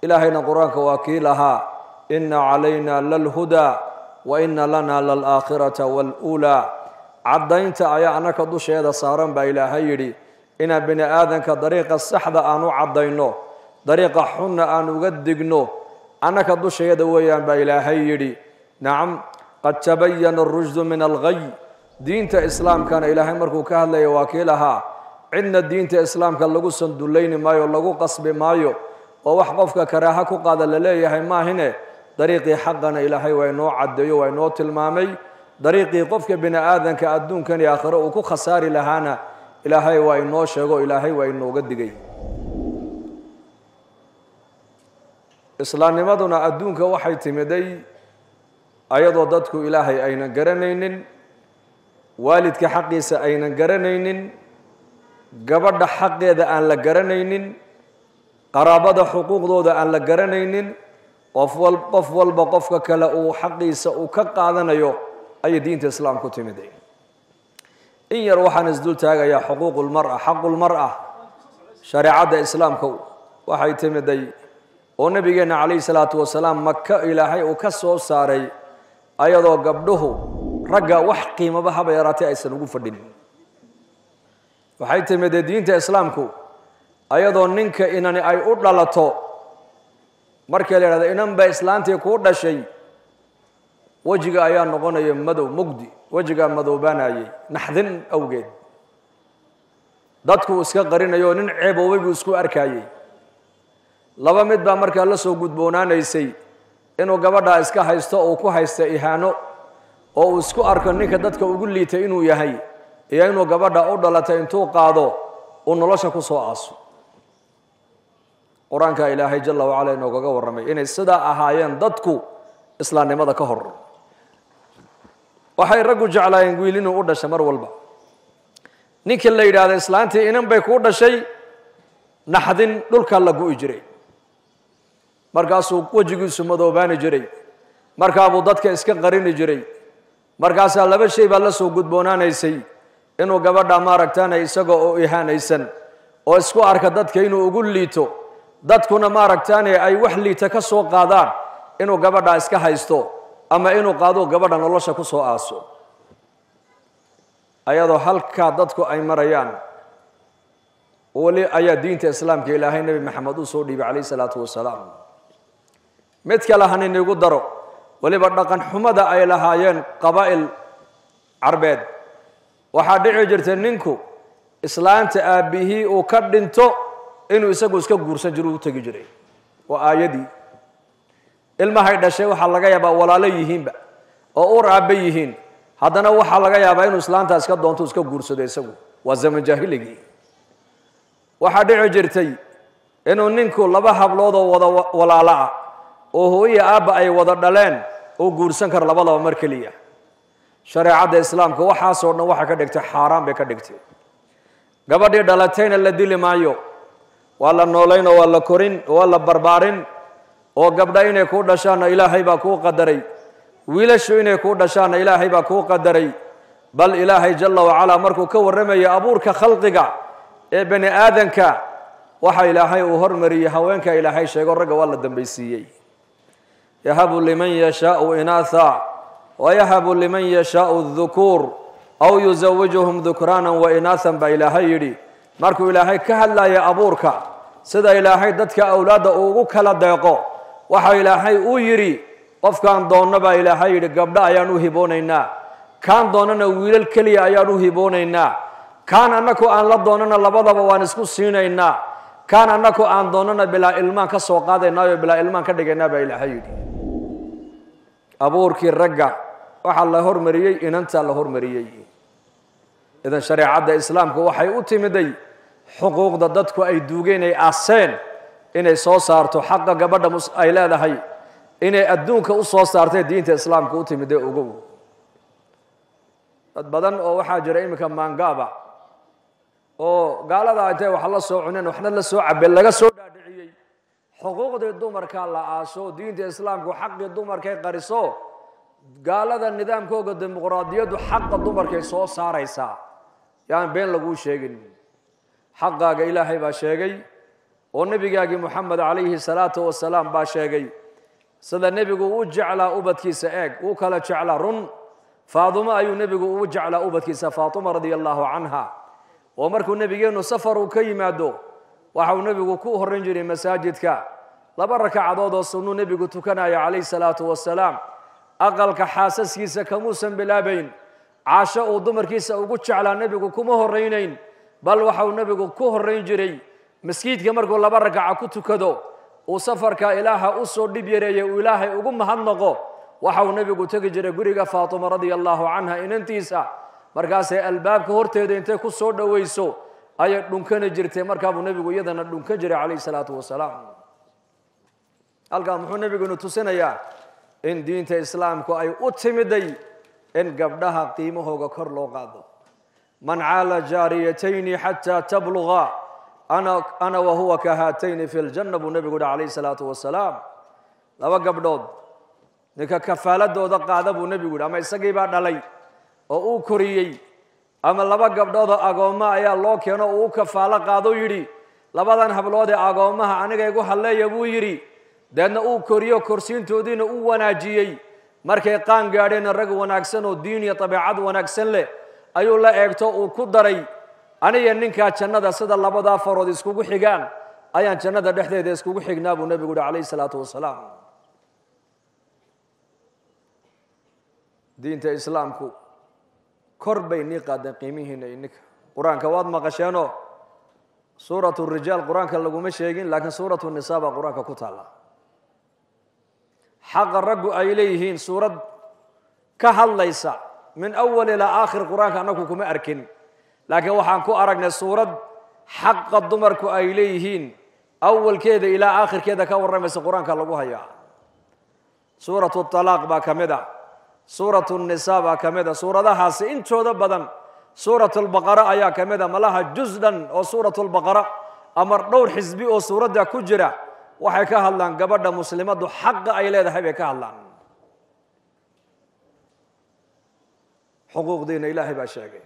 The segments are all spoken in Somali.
ilaahayna qur-aanka waa kii lahaa ina calayna lalhudaa wa ina lana lalaakhirata waluulaa caddaynta ayaa annaka dusheeda saaran baa ilaahay yidhi inaan bini aadanka dariiqa saxda aan u caddayno dariiqa xunna aan uga digno annaka dusheeda weeyaan baa ilaahay yidhi nacam qad tabayana arushdu min alghay diinta islaamkana ilaahay markuu ka hadlaya waa kii lahaa cidna diinta islaamka lagu sandullayni maayo lagu qasbi maayo oo wax qofka karaaha ku qaada la leeyahay maahine dariiqii xaqana ilaahay waa inoo caddeeyo waa inoo tilmaamay dariiqii qofka bini aadanka adduunkan iyo aakhiro uu ku khasaari lahaana ilaahay waa inoo sheego ilaahay waa inooga digay islaamnimaduna adduunka waxay timiday ayadoo dadku ilaahay aynan garanaynin waalidka xaqiisa aynan garanaynin gabadha xaqeeda aan la garanaynin qaraabada xuquuqdooda aan la garanaynin qof wal qof walba qofka kale uu xaqiisa uu ka qaadanayo ayay diinta islaam ku timiday in yar waxaan isdul taagayaa xuquuqulmara xaqulmara shareecadda islaamka waxay timiday oo nabigeenna calayhi salaatu wasalaam maka ilaahay uu ka soo saaray ayadoo gabdhuhu ragga wax qiimaba haba yaraatee aysan ugu fadhin waxay timidee diinta islaamku ayadoo ninka inani ay u dhalato markii la yidhahdo inan ba islaantii kuu dhashay wejiga ayaa noqonaya madow mugdi wejigaa madoobaanayay naxdin awgeed dadku iska qarinayo nin ceeboobay buu isku arkayey laba mid baa markaa la soo gudboonaanaysay inuu gabadhaa iska haysto uu ku haysta ihaano oo uu isku arko ninka dadka ugu liitay inuu yahay iyo inuu gabadha u dhalatay intuu qaado uu nolosha ku soo aaso qur-aanka ilaahay jala wacala inoogaga warramay inay sidaa ahaayeen dadku islaamnimada ka hor waxay raggu jeclaayeen wiil inuu u dhashay mar walba ninkii la yidhaahda islaantii inan bay kuu dhashay naxdin dhulkaa la gu'i jiray markaasuu wejigiisu madoobaani jiray markaabuu dadka iska qarini jiray markaasaa laba shay baa la soo gudboonaanaysay inuu gabadha maaragtaana isagoo oo ihaanaysan oo isku arka dadka inuu ugu liito dadkuna maaragtaane ay wax liita ka soo qaadaan inuu gabadha iska haysto ama inuu qaado gabadha nolosha ku soo aaso ayadoo halkaa dadku ay marayaan weli ayaa diinta islaamka ilaahay nebi maxamed uu soo dhiibay calayh isalaatu wasalaam mid kale haninigu daro weliba dhaqan xumada ay lahaayeen qabaa'il carbeed waxaa dhici jirtay ninku islaanta aabbihii uu ka dhinto inuu isagu iska guursan jiro u tegi jiray waa aayadii ilmahay dhashay waxaa laga yaabaa walaalo yihiinba oo ur aabbe yihiin haddana waxaa laga yaabaa inuu islaantaa iska doonto iska guursado isagu waa zaman jaahiligii waxaa dhici jirtay inuu ninku laba habloodoo wada walaalo ah oo hooya aabba ay wada dhaleen uu guursan karo labadaba mar keliya shareecadda islaamka waxaasoo dhan waxay ka dhigtay xaaraan bay ka dhigtay gabadhii dhalatayna la dili maayo waa la noolayn oo waa la korin waa la barbaarin oo gabdha inay kuu dhashaanna ilaahay baa kuu qadaray wiilashu inay kuu dhashaanna ilaahay baa kuu qadaray bal ilaahay jala wacalaa markuu ka warramaya abuurka khalqiga ee bani aadanka waxa ilaahay uu hormariyey haweenka ilaahay sheego ragga waa la dambaysiiyey yahabu liman yashaau inaatha wayahabu liman yashaau dukuur aw yusawijuhum dukraana wa inaathan baa ilaahay yidhi markuu ilaahay ka hadlaya abuurka sida ilaahay dadka awlaadda uu ugu kala deeqo waxa ilaahay uu yidhi qofkaan doonno baa ilaahay yidhi gabdho ayaan u hiboonaynaa kaan doonnana wiilal keliya ayaan u hiboonaynaa kaan annaku aan la doonnana labadaba waan isku siinaynaa kaan annaku aan doonnana bilaa ilmaan ka soo qaadaynaayo bilaa ilmaan ka dhigaynaa baa ilaahay yidhi abuurkii ragga waxaa la hormariyey inantaa la hormariyey idan shareecadda islaamku waxay u timiday xuquuqda dadku ay duugeen ay aaseen inay soo saarto xaqa gabadha ay leedahay inay adduunka u soo saartay diinta islaamka u timidee ogow dad badan oo waxaa jira iminka maangaaba oo gaalada intay wax la soo cuneen waxna la soo cabeen laga soo dhaadhiciyey xuquuqdii dumarkaa la aaso diinta islaamku xaqii dumarkay qariso gaalada nidaamkooga dimuqraadiyaddu xaqa dumarkay soo saaraysaa yaan been laguu sheegin xaqaaga ilaahay baa sheegay oo nebigaagii moxamed calayhi salaatu wasalaam baa sheegay sida nebigu u jeclaa ubadkiisa eeg uu kala jeclaa run faadumo ayuu nebigu ugu jeclaa ubadkiisa faatuma radia allahu canha oo markuu nebigeennu safar uu ka yimaado waxauu nebigu ku horran jiray masaajidka laba rakacadood oo sunnuu nebigu tukanaya calayhi salaatu wasalaam aqalka xaasaskiisa kamuusan bilaabayn caasho uu dumarkiisa ugu jeclaa nebigu kuma horraynayn bal waxauu nebigu ku horrayn jiray maskiidka markuu laba rakaca ku tukado uu safarka ilaaha u soo dhib yareeyey uu ilaahay ugu mahadnaqo waxauu nebigu tegi jiray guriga faatuma radia allahu canha inantiisa markaasay albaabka horteeda intay ku soo dhowayso ayay dhunkani jirtay markaabuu nebigu iyadana dhunkan jiray calayhi salaatu wasalaam halkaa muxuu nebigunu tusinayaa in diinta islaamku ay u timiday in gabdhaha qiimahooga kor loo qaado man caala jaariyatayni xataa tabluga ana wahuwa ka haatayni fi ljanna buu nebigu yihi calayhi salaatu wasalaam laba gabdhood ninka kafaaladooda qaada buu nebigu yihi ama isagii baa dhalay oo uu koriyey ama laba gabdhoodoo agoomma ayaa loo keeno uu u kafaalo qaado yidhi labadan hablood ee agoommaha aniga igu halleeya buu yidhi deedna uu koriyo korsiintoodiina u wanaajiyey markay qaan gaadheen rag wanaagsan oo diin iyo dabeecad wanaagsan leh ayuu la eegto uu ku daray aniga ninkaa jannada sida labadaa farood iskugu xigaan ayaan jannada dhexdeeda iskugu xignaa buu nebigu yihi calayhi salaatu wasalaam diinta islaamku kor bay nii qaadeen qiimihiina ininka qur-aanka waad maqasheenoo suuratu rijaal qur-aanka laguma sheegin laakiin suuratu nisa baa qur-aanka ku taalla xaqa raggu ay leeyihiin suurad ka hadlaysa min awal ilaa aakhir qur-aanka annagu kuma arkin laakiin waxaan ku aragnay suurad xaqa dumarku ay leeyihiin awalkeeda ilaa aakhirkeeda ka warramaysa qur-aanka lagu hayaa suuratu talaaq baa ka mid a suuratu nisa baa ka mid a suuradahaasi intooda badan suurat lbaqara ayaa ka mid a malaha juz dhan oo suurat lbaqara ama dhowr xisbi oo suuradda ku jira waxay ka hadlaan gabadha muslimaddu xaqa ay leedahay bay ka hadlaan xuquuqdiina ilaahay baa sheegay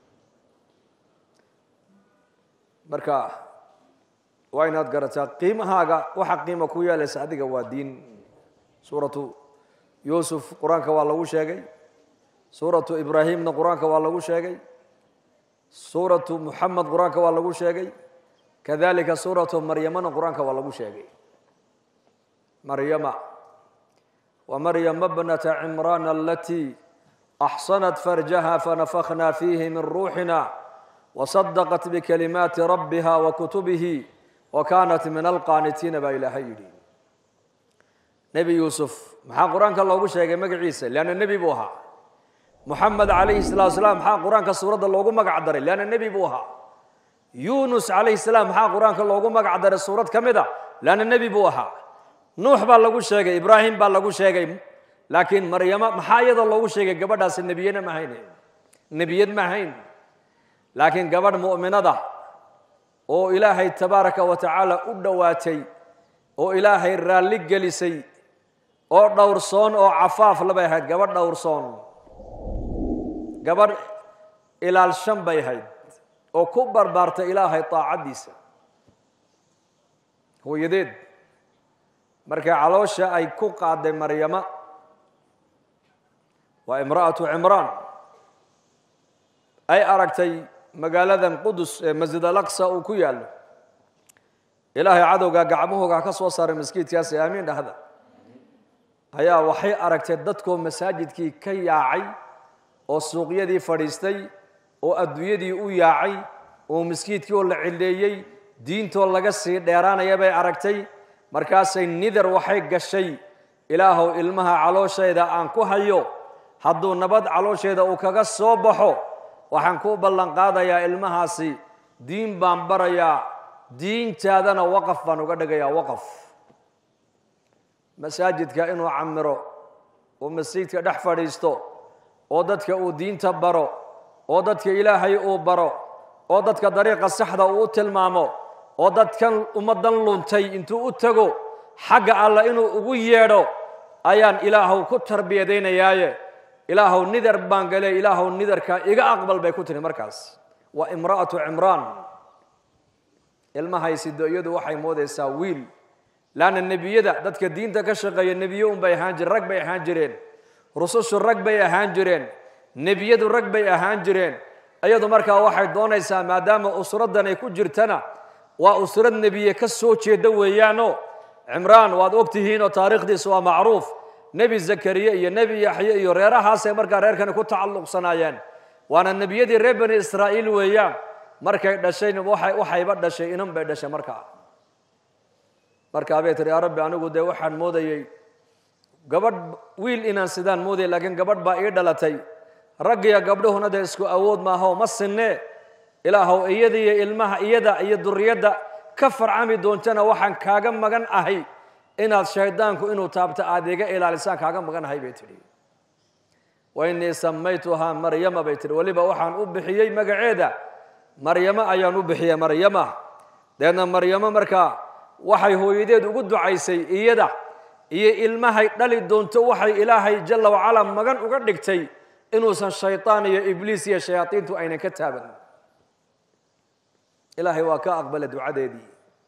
marka waa inaad garataa qiimahaaga waxa qiima ku yeelaysa adiga waa diin suuratu yuusuf qur-aanka waa lagu sheegay suuratu ibraahimna qur-aanka waa lagu sheegay suuratu muxamed qur-aanka waa lagu sheegay kadalika suuratu maryamana qur-aanka waa lagu sheegay maryama wa maryama bnata cimraan alatii axsanat farjaha fanafakna fiihi min ruuxina wasadaqat bikalimaati rabbiha wa kutubihi wa kaanat min alqaanitiina baa ilaahay yidhi nebi yuusuf maxaa qur-aanka loogu sheegay magaciisa leanna nebi buu ahaa muxamed calayhi salatu salaam maxaa qur-aanka suuradda loogu magac daray leanna nebi buu ahaa yunus calayhi salaam maxaa qur-aanka loogu magac daray suurad ka mid a leanna nebi buu ahaa nuux baa lagu sheegay ibraahim baa lagu sheegay laakiin maryama maxaa iyadoo loogu sheegay gabadhaasi nebiyana ma hayn nebiyad ma hayn laakiin gabadh mu'minada oo ilaahay tabaaraka wa tacaala u dhowaatay oo ilaahay raalli gelisay oo dhowrsoon oo cafaaf labay ahayd gabadh dhowrsoon gabadh ilaalshan bay ahayd oo ku barbaartay ilaahay taacaddiisa hooyadeed markay caloosha ay ku qaaday maryama waa imra'atu cimraan ay aragtay magaaladan qudus ee masjid alaqsa uu ku yaallo ilaahay cadowgaa gacmahooga ka soo saaray maskiidkaasi aamiin dhahda ayaa waxay aragtay dadkoo masaajidkii ka yaacay oo suuqyadii fadhiistay oo adduunyadii u yaacay oo maskiidkii oo la cileeyey diintoo laga sii dheeraanaya bay aragtay markaasay nidar waxay gashay ilaahow ilmaha calooshayda aan ku hayo hadduu nabad caloosheeda uu kaga soo baxo waxaan ku ballan qaadayaa ilmahaasi diin baan barayaa diintaadana waqaf baan uga dhigayaa waqaf masaajidka inuu camiro oo masjidka dhex fadhiisto oo dadka uu diinta baro oo dadka ilaahay uu baro oo dadka dariiqa saxda uu u tilmaamo oo dadkan ummaddan luntay intuu u tago xagga alla inuu ugu yeedho ayaan ilaahow ku tarbiyadaynayaaye ilaahow nidar baan gale ilaahow nidarka iga aqbal bay ku tiri markaas waa imra'atu cimraan ilmahay sido iyadu waxay moodaysaa wiil laanna nebiyada dadka diinta ka shaqeeya nebiye unbay ahaan jireen rag bay ahaan jireen rusushu rag bay ahaan jireen nebiyadu rag bay ahaan jireen iyadu markaa waxay doonaysaa maadaama usraddan ay ku jirtana waa usrad nebiye ka soo jeeda weeyaano cimraan waad ogtihiin oo taariikhdiisa waa macruuf nebi zakariye iyo nebi yaxye iyo reerahaasay markaa reerkani ku tacalluqsanaayeen waana nebiyadii reer bani israa'iil weeyaan markay dhashayna waxay waxayba dhashay inan bay dhashay markaa markaa bay tiri yaa rabbi anigu dee waxaan moodayey gabadh wiil inaan sidaan moodayay laakiin gabadh baa ii dhalatay raggiyo gabdhuhuna dee isku awood maaho ma sinne ilaahow iyada iyo ilmaha iyada iyo duriyadda ka farcami doontana waxaan kaaga magan ahay inaad shaydaanku inuu taabto aada iga ilaalisaan kaaga magan ahay bay tidhi wa innii samaytuhaa maryama bay tihi weliba waxaan u bixiyey magaceeda maryamo ayaan u bixiyey maryama deedna maryamo markaa waxay hooyadeed ugu ducaysay iyada iyo ilmahay dhali doonto waxay ilaahay jalla wacalaa magan uga dhigtay inuusan shaydaan iyo ibliis iyo shayaadiintu aynan ka taaban ilaahay waa ka aqbala ducadeedii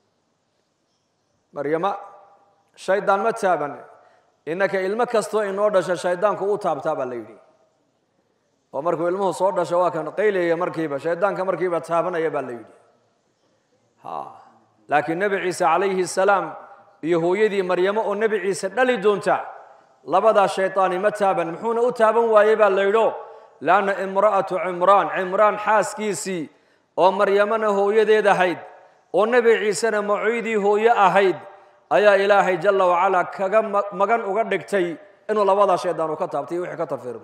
maryama shaydaan ma taaban innaka ilmo kastoo inoo dhasha shaydaanku u taabtaa baa la yidhi oo markuu ilmuhu soo dhasho waa kan qaylaya markiiba shaydaanka markiiba taabanaya baa la yidhi ha laakiin nebi ciise calayhi salaam iyo hooyadii maryamo oo nebi ciise dhali doonta labadaa shaydaani ma taaban muxuuna u taaban waayey baa la yidho laanna imra'atu cimraan cimraan xaaskiisii oo maryamana hooyadeed ahayd oo nebi ciisena macoydii hooye ahayd ayaa ilaahay jalla wacalaa kaga magan uga dhigtay inuu labadaa shaydaan uu ka taabtay iyo wixii ka tarfiirmo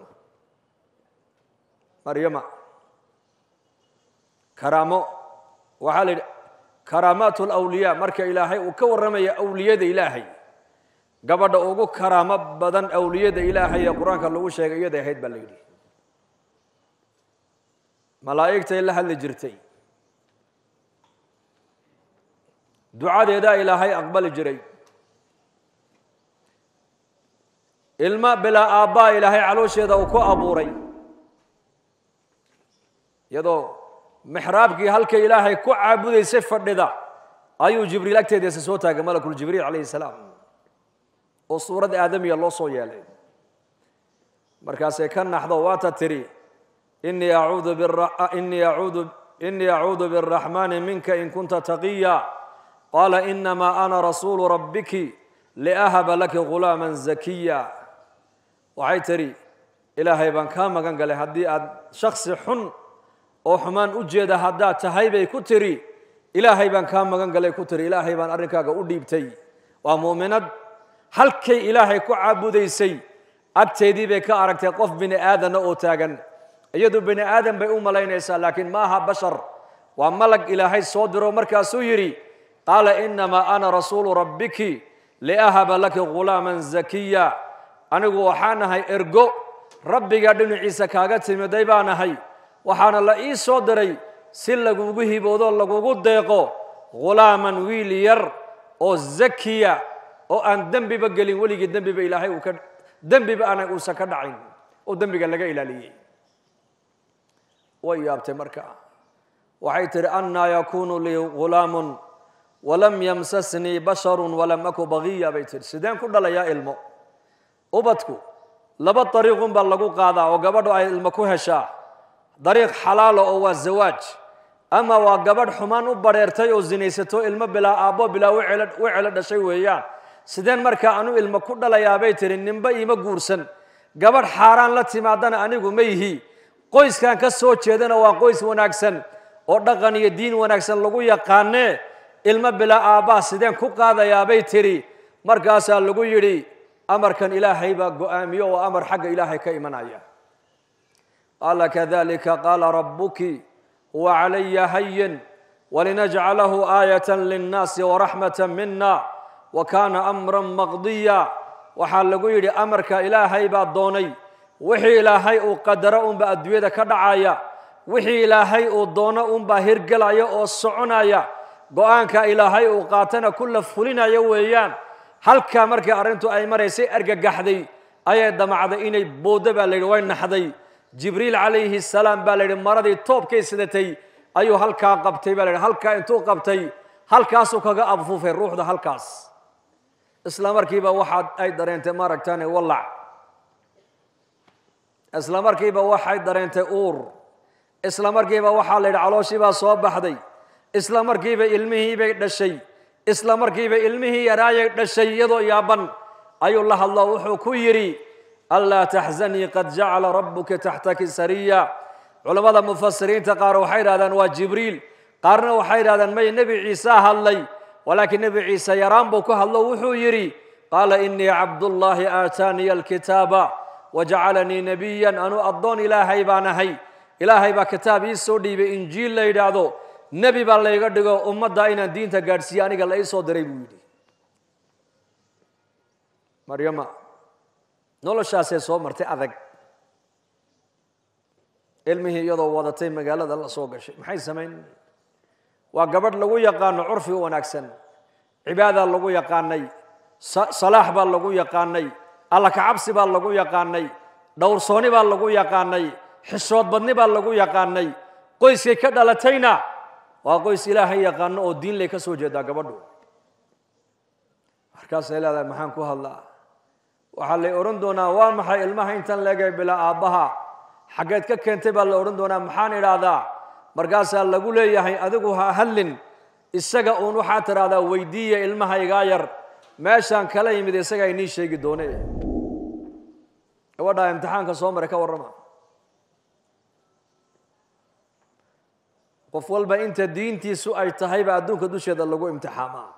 maryama karaamo waxaa la yidhi karaamaat alawliyaa marka ilaahay uu ka warramaya awliyada ilaahay gabadha ugu karaamo badan awliyada ilaahay ee qur-aanka lagu sheegay iyaday ahayd baa la yidhi malaa'igtay la hadli jirtay ducadeedaa ilaahay aqbali jiray ilma bilaa aabbaa ilaahay caloosheeda uu ku abuuray iyadoo mixraabkii halkay ilaahay ku caabudaysay fadhida ayuu jibriil agteediisa soo taagay malakuljibriil calayhi salaam oo suurad aadamiya loo soo yeelay markaasay ka naxdo waata tidhi inii acuudu inii acuudu inii acuudu biاraxmaani minka in kunta taqiya qaala inamaa ana rasuulu rabbiki liahaba laki ghulaama zakiya waxay tidhi ilaahay baan kaa magan galay haddii aad shaksi xun oo xumaan u jeeda haddaad tahay bay ku tiri ilaahay baan kaa magan galay ku tiri ilaahay baan arrinkaaga u dhiibtay waa muuminad halkay ilaahay ku caabudaysay agteedii bay ka aragtay qof bini aadana oo taagan iyadu bini aadan bay u malaynaysaa laakiin ma aha bashar waa malag ilaahay soo diro markaasuu yidhi qaala inamaa ana rasuulu rabbiki liahaba laki ghulaaman zakiya anigu waxaan ahay ergo rabbiga dhinaciisa kaaga timiday baan ahay waxaana la ii soo diray si lagugu hiboodo lagugu deeqo ghulaaman wiil yar oo zakiya oo aan dembiba gelin weligii dembiba ilaahay uu ka dembiba aana uusan ka dhacayn oo dembiga laga ilaaliyey way yaabtay marka waxay tihi annaa yakuunu lii ghulaamun walam yamsasnii basharun walam aku bagiya bay tihi sideen ku dhalayaa ilmo ubadku laba dariiqun baa lagu qaadaa oo gabadhu ay ilmo ku heshaa dariiq xalaala oo waa zawaaj ama waa gabadh xumaan u badheertay oo sinaysato ilmo bilaa aabbo bilaa wecelo dhashay weeyaan sideen markaa anu ilmo ku dhalayaabay tihi ninba iima guursan gabadh xaaraan la timaadana anigu ma yihi qoyskan ka soo jeedana waa qoys wanaagsan oo dhaqan iyo diin wanaagsan lagu yaqaanee ilmo bilaa aabbaa sideen ku qaadayaabay tidhi markaasaa lagu yidhi amarkan ilaahay baa go'aamiyo oo amar xagga ilaahay ka imanaya qaala kadalika qaala rabbuki huwa calaya hayin walinajcalahu aayata linnaasi waraxmata mina wa kaana amran maqdiya waxaa lagu yidhi amarka ilaahay baa doonay wixii ilaahay uu qadaro unbaa adduunyada ka dhacaya wixii ilaahay uu doono unbaa hirgelaya oo soconaya go-aanka ilaahay uu qaatana kula fulinaya weeyaan halkaa markii arrintu ay maraysay argagaxday ayay damacday inay booddo baa layidhi way naxday jibriil calayhi salaam baa layidhi maradii toobkay sidatay ayuu halkaa qabtay baa layidhi halkaa intuu qabtay halkaasuu kaga abfufay ruuxda halkaas isla markiiba waxaad ay dareentay maaragtane wallac isla markiiba waxay dareentay uur isla markiiba waxaa la yidhi calooshii baa soo baxday isla markiiba ilmihii bay dhashay isla markiiba ilmihii yaraayay dhashay iyadoo yaaban ayuu la hadlo wuxuu ku yidhi anlaa taxzanii qad jacala rabbuka taxtaki sariya culammada mufasiriinta qaar waxay yidhahdaan waa jibriil qaarna waxay yidhahdaan may nebi ciise hadlay walaakiin nebi ciise yaraan buu ku hadlo wuxuu yidhi qaala inii cabdullaahi aataaniya alkitaaba wajacalanii nebiyan anuu addoon ilaahay baan ahay ilaahay baa kitaab ii soo dhiibay injiil la yidhaahdo nebi baa layga dhigo ummadda inaan diinta gaadhsiiye aniga la ii soo diray buu yidhi maryama noloshaasee soo martay adag ilmihii iyadoo wadatay magaalada la soo gashay maxay samayn waa gabadh lagu yaqaano curfi u wanaagsan cibaadaa lagu yaqaanay salaax baa lagu yaqaanay alla kacabsi baa lagu yaqaanay dhowrsooni baa lagu yaqaanay xishood badni baa lagu yaqaanay qoyskay ka dhalatayna waa qoys ilaahay yaqaano oo diin lay ka soo jeedaa gabadhu markaasay leedahay maxaan ku hadlaa waxaa lay odhan doonaa waa maxay ilmaha intan leegay bilaa aabbaha xaggeed ka keentay baa la odhan doonaa maxaan idhaahdaa markaasaa lagu leeyahay adigu ha hadlin isaga uun waxaad tidhaahdaa weydiiya ilmaha igaa yar meeshaan kala yimid isagaa inii sheegi doone gabadhaa imtixaanka soo maray ka warrama qof walba inta diintiisu ay tahayba adduunka dusheeda lagu imtixaamaa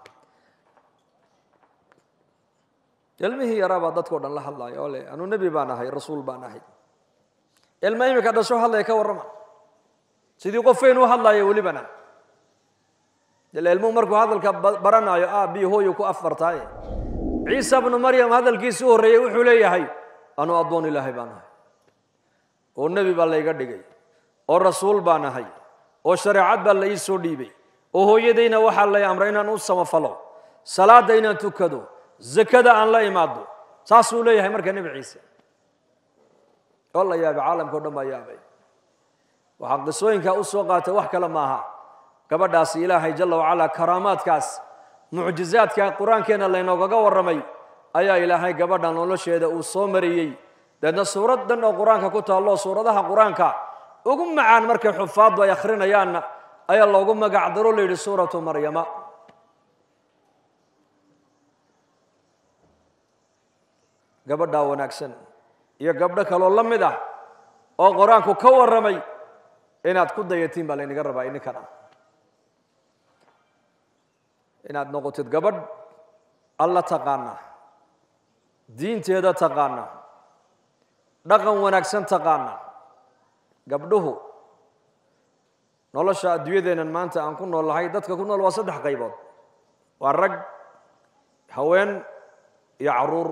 ilmihii yaraabaa dadkao dhan la hadlaya oo le anuu nebi baan ahay rasuul baan ahay ilma imika dhasho hadlaya ka warrama sidii qof weyn u hadlaya welibana ila ilmuhu markuu hadalka baranaayo a bi hooyu ku afbartaaye ciisa bnu maryam hadalkiisi u horreeyey wuxuu leeyahay anuu addoon ilaahay baan ahay oo nebi baa layga dhigay oo rasuul baan ahay oo shareecad baa la ii soo dhiibay oo hooyadayna waxaa lay amray inaan u samafalo salaadda inaan tukado zakada aan la imaado saasuu leeyahay marka nebi ciise oo la yaabay caalamka o dhan baa yaabay waxaa qisooyinkaa u soo qaatay wax kale maaha gabadhaasi ilaahay jalla wacalaa karaamaadkaas mucjizaadka qur-aankeenna laynoogaga warramay ayaa ilaahay gabadha nolosheeda uu soo mariyey deedna suurad dhan oo qur-aanka ku taallo suuradaha qur-aanka ugu macaan markay xufaaddu ay akhrinayaanna ayaa loogu magac daro la yidhi suuratu maryama gabadhaa wanaagsan iyo gabdho kaloo la mid ah oo qur-aanku ka warramay inaad ku dayatiin baa laynaga rabaa ininkan inaad noqotid gabadh alla taqaana diinteeda taqaana dhaqan wanaagsan taqaana gabdhuhu nolosha adduunyadeennan maanta aan ku nool lahay dadka ku nool waa saddex qaybood waa rag haween iyo caruur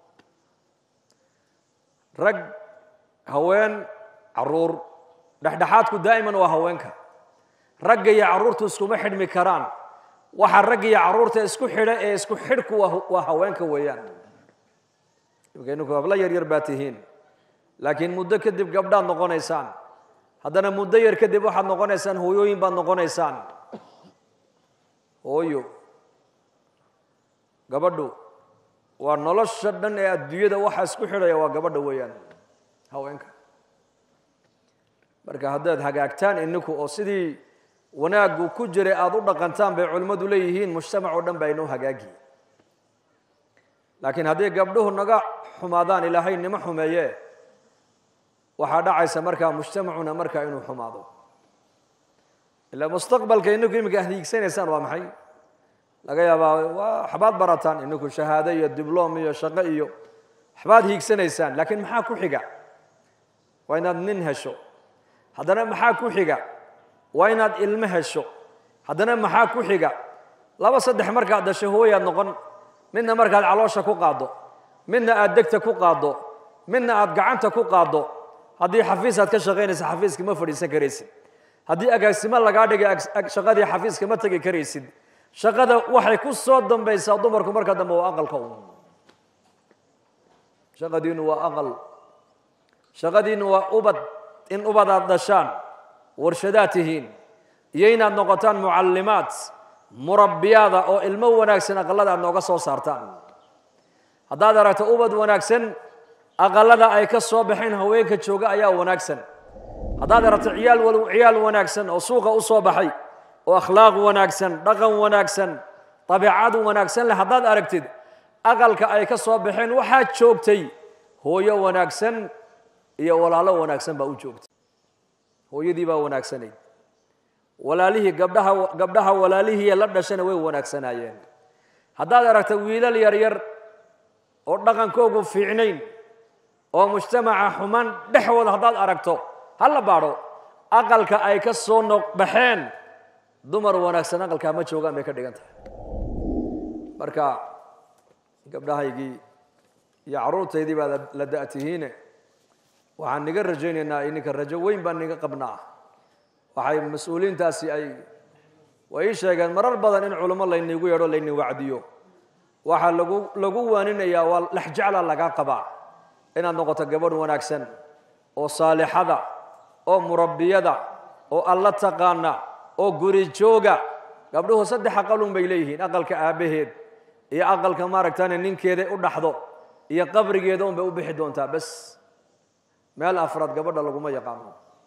rag haween caruur dhexdhexaadku daa'iman waa haweenka ragga iyo carruurtu iskuma xidhmi karaan waxa ragga iyo carruurta isku xidha ee isku xidhku waa haweenka weeyaan imkaynuku hablo yar yar baa tihiin laakiin muddo kadib gabdhaad noqonaysaan haddana muddo yar kadib waxaad noqonaysaan hooyooyin baad noqonaysaan hooyo gabadhu waa nolosha dhan ee adduunyada waxa isku xidhaya waa gabadha weeyaan haweenka marka haddaad hagaagtaan ininku oo sidii wanaaggu ku jiray aada u dhaqantaan bay culimmadu leeyihiin mujtamac oo dhan baa inoo hagaagi laakiin hadday gabdhuhu naga xumaadaan ilaahay nima xumeeye waxaa dhacaysa markaa mujtamacuna markaa inuu xumaado ilaa mustaqbalka ininku iminka hiigsanaysaan waa maxay laga yaabaa waa waxbaad barataan ininku shahaado iyo diblom iyo shaqo iyo waxbaad hiigsanaysaan laakiin maxaa ku xiga waa inaad nin hesho haddana maxaa ku xiga waa inaad ilmo hesho haddana maxaa ku xiga laba saddex markaad dhasho hooyaad noqon midna markaad caloosha ku qaaddo midna aad degta ku qaaddo midna aad gacanta ku qaaddo haddii xafiis aad ka shaqaynaysa xafiiska ma fadhiisan karaysid haddii agaasimo lagaa dhigay shaqadii xafiiska ma tegi karaysid shaqada waxay ku soo dambaysaa dumarku marka dambe waa aqalka un shaqadiinu waa aqal shaqadiinu waa ubad in ubad aad dhashaan warshadaad tihiin iyo inaad noqotaan mucallimaad murabbiyaada oo ilmo wanaagsan aqalada aad nooga soo saartaan haddaad aragto ubad wanaagsan aqalada ay ka soo baxeen haweenka jooga ayaa wanaagsan haddaad aragto ciyaal ciyaal wanaagsan oo suuqa u soo baxay oo akhlaaq wanaagsan dhaqan wanaagsan dabiicad wanaagsan leh haddaad aragtid aqalka ay ka soo baxeen waxaad joogtay hooyo wanaagsan iyo walaalo wanaagsan baa u joogtay hooyadii baa wanaagsanayd walaalihii gabdhaha gabdhaha walaalihii la dhashana way wanaagsanaayeen haddaad aragta wiilal yaryar oo dhaqankoogu fiicnayn oo mujtamaca xumaan dhexwooda haddaad aragto ha la baadho aqalka ay ka soo noqbaxeen dumar wanaagsan aqalkaa ma joogaan bay ka dhigan tahay marka gabdhahaygii iyo carruurtaydii baad la da'tihiine waxaan niga rajaynaynaa ininka rajo weyn baan niga qabnaa waxay mas-uuliintaasi ay way ii sheegeen marar badan in culummo laynigu yeedho layni wacdiyo waxaa lagu lagu waaninayaa waa lexjecla lagaa qabaa inaad noqoto gabadh wanaagsan oo saalixada oo murabbiyada oo alla taqaana oo guri jooga gabdhuhu saddex aqalun bay leeyihiin aqalka aabbaheed iyo aqalka maaragtane ninkeeda u dhaxdo iyo qabrigeeda un bay u bixi doontaa bes meel afraad gabadha laguma yaqaano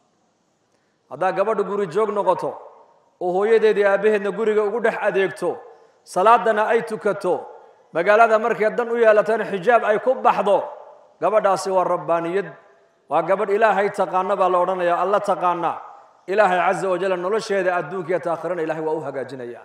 haddaa gabadha guri joog noqoto oo hooyadeedii aabbaheedna guriga ugu dhex adeegto salaadana ay tukato magaalada markay dan u yeelatana xijaab ay ku baxdo gabadhaasi waa rabbaaniyad waa gabadh ilaahay taqaana baa la odhanaya alla taqaana ilaahay caza wajal nolosheeda adduunkiiyo taakhirana ilahay waa u hagaajinaya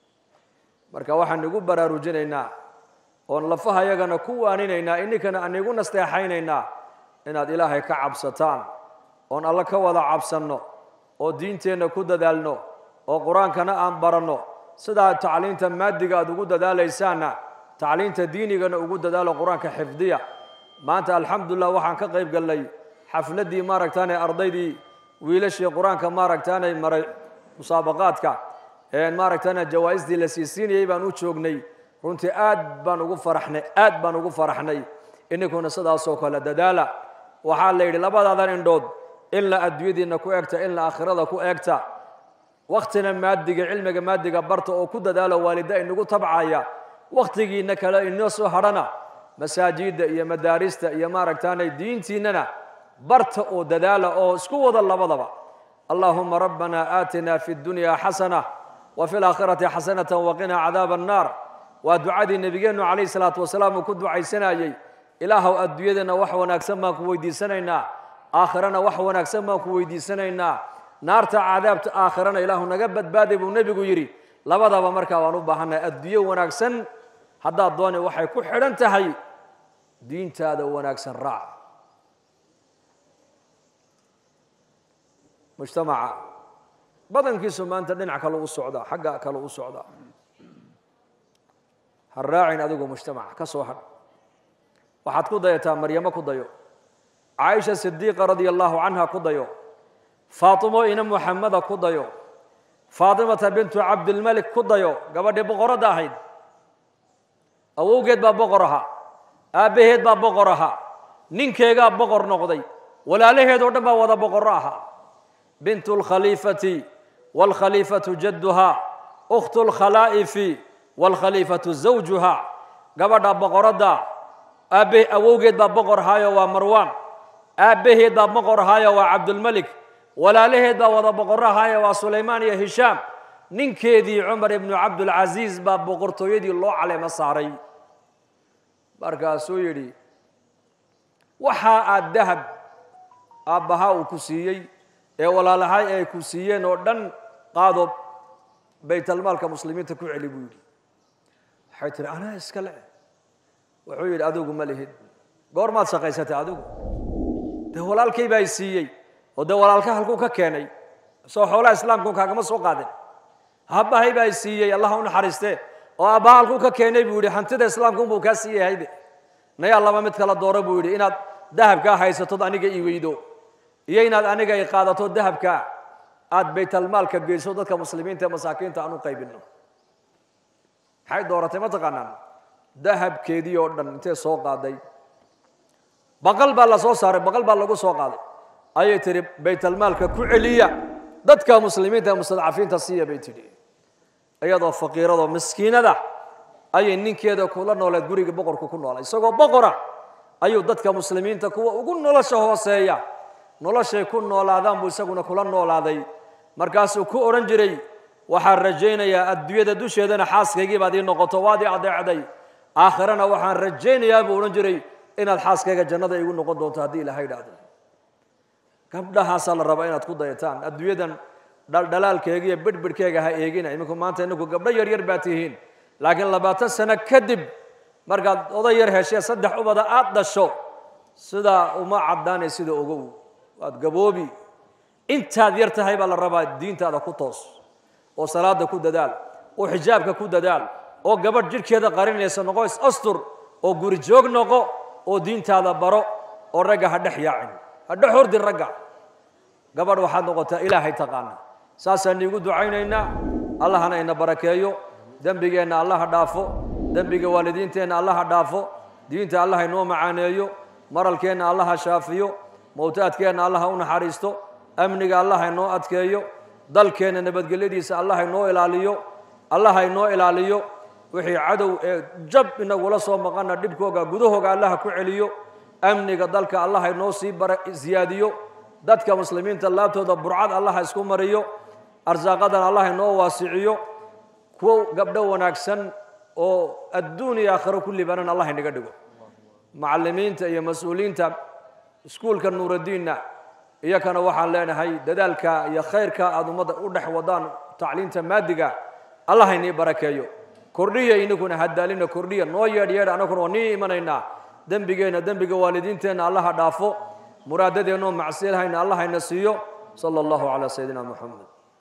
marka waxaan igu baraarujinaynaa oon lafaha yagana ku waaninaynaa ininkana aan igu nasteexaynaynaa inaad ilaahay ka cabsataan oon alla ka wada cabsanno oo diinteenna ku dadaalno oo qur-aankana aan baranno sidaa tacliinta maadiga aad ugu dadaalaysaanna tacliinta diinigana ugu dadaalo qur-aanka xifdiya maanta alxamdulilah waxaan ka qayb gallay xafladdii maaragtaane ardaydii wiilashii qur-aanka maaragtaanay maray musaabaqaadka maaragtaane jawaa-istii la siisiinayay baan u joognay runtii aad baan ugu faraxnay aad baan ugu faraxnay ininkuna sidaasoo kale dadaala waxaa la yidhi labadaadan indhood ilna adduunyadiinna ku egta ilna aakhirada ku eegta waktina maadiga cilmiga maadiga barta oo ku dadaalo waalida inagu tabcaya wakhtigiina kale inoo soo hadhana masaajidda iyo madaarista iyo maaragtaanay diintiinnana barta oo dadaala oo isku wada labadaba allahuma rabbana aatina fi اdunya xasana wa fi اlaakhirati xasanata waqina cadaab الnar waa ducadii nebigeennu calayh salaatu wasalaam uu ku ducaysanayey ilaahow adduunyadana wax wanaagsan baan ku weydiisanaynaa aakhirana wax wanaagsan baan ku weydiisanaynaa naarta cadaabta aakhirana ilaahu naga badbaaday buu nebigu yidhi labadaba markaa waan u baahannahay adduunyo wanaagsan haddaad dooni waxay ku xidhan tahay diintaada wanaagsan raac mujtamaca badankiisu maanta dhinac kale u socdaa xagga kale u socdaa ha raacin adigu mujtamaca ka soo hadh waxaad ku dayataa maryamo ku dayo caaisha sidiiqa radia allahu canha ku dayo faatimo ina muxameda ku dayo faatimata bintu cabdilmalik ku dayo gabadhii boqoradda ahayd awowgeed baa boqor ahaa aabbaheed baa boqor ahaa ninkeegaa boqor noqday walaalaheed oo dhan baa wada boqorro ahaa bintu lkhaliifati wاlkhaliifatu jadduha ukhtu lkhalaa'ifi wاlkhaliifatu zawjuha gabadha boqoradda aabbe awowgeed baa boqor ahaayo waa marwaan aabbaheed baa boqor ahaayo waa cabdulmelik walaalaheed baa wada boqorro ahaayo waa sulaymaan iyo hishaam ninkeedii cumar ibnu cabdulcasiis baa boqortooyadii loo caleemo saaray markaasuu yidhi waxaa aad dahab aabbahaa uu ku siiyey ee walaalahay ay ku siiyeen oo dhan qaado baytalmaalka muslimiinta ku celi buu yidhi waxay tihi anaa iska le wuxuu yidhi adigu ma lihid goormaad shaqaysatay adigu dee walaalkay baa siiyey oo dee walaalka halkuu ka keenay soo xoolaha islaamku kaagama soo qaadin aabbahay baa siiyey allah u naxariiste oo aabbaha halkuu ka keenay buu yidhi hantida islaamkunbuu kaa siiyahayde nayaa laba mid kala dooro buu yidhi inaad dahabkaa haysatod aniga i weydo iyo inaad aniga i qaadato dahabka aad baytalmaalka geyso dadka muslimiinta ee masaakiinta aan u qaybinno maxay dooratay ma taqaanaan dahabkeedii oo dhan intee soo qaaday baqal baa la soo saaray baqal baa lagu soo qaaday ayay tidhi baytalmaalka ku celiya dadka muslimiinta ee mustadcafiinta siiya bay tidhi iyadoo faqiiradoo miskiinada ayay ninkeeda kula nooleed guriga boqorku ku noolay isagoo boqora ayuu dadka muslimiinta kuwa ugu nolosha hooseeya noloshay ku noolaadaan buu isaguna kula noolaaday markaasuu ku odhan jiray waxaan rajaynayaa adduunyada dusheedana xaaskaygii baad ii noqoto waad ii adeecday aakhirana waxaan rajaynayaa buu odhan jiray inaad xaaskayga jannada igu noqon doonto haddii ilaha idhaahdo gabdhahaasaa la rabaa inaad ku dayataan adduunyadan dhaldhalaalkeega iyo bidhbidhkeega ha eegina iminku maanta inaku gabdho yaryar baa tihiin laakiin labaatan sano kadib markaad oday yar heshee saddex ubada aad dhasho sidaa uma caddaanay sida ogow waad gaboobi intaad yar tahay baa la rabaa diintaada ku toos oo salaada ku dadaal oo xijaabka ku dadaal oo gabadh jidhkeeda qarinaysa noqo is-astur oo guri joog noqo oo diintaada baro oo ragga ha dhex yaacin ha dhex hordin ragga gabadh waxaad noqotaa ilaahay taqaana saasaan iigu ducaynaynaa allahana ina barakeeyo dembigeenna allaha dhaafo dembiga waalidiinteenna allaha dhaafo diinta allaha inoo macaaneeyo maralkeenna allaha shaafiyo mowtaadkeenna allaha u naxariisto amniga allaha inoo adkeeyo dalkeenna nabadgelyadiisa allaha inoo ilaaliyo allaha inoo ilaaliyo wixii cadow ee jab inagula soo maqana dhibkooga gudahooga allaha ku celiyo amniga dalka allaha inoo sii siyaadiyo dadka muslimiinta laabtooda burcad allaha isku mariyo arsaaqadan allaha inoo waasiciyo kuwo gabdho wanaagsan oo adduun iyo aakhiro ku libanan allah inaga dhigo macallimiinta iyo mas-uuliyiinta iskuulka nuuradiinna iyakana waxaan leenahay dadaalka iyo khayrka aada ummadda u dhex wadaan tacliinta maadiga allah inii barakeeyo kordhiya inaguna hadaalina kordhiya noo yeedh yeedh anaguna waa nii imanaynaa dembigeenna dembiga waalidiinteenna allaha dhaafo muraadadeenoo macsiilhayna allahayna siiyo sala allahu calaa sayidina moxamed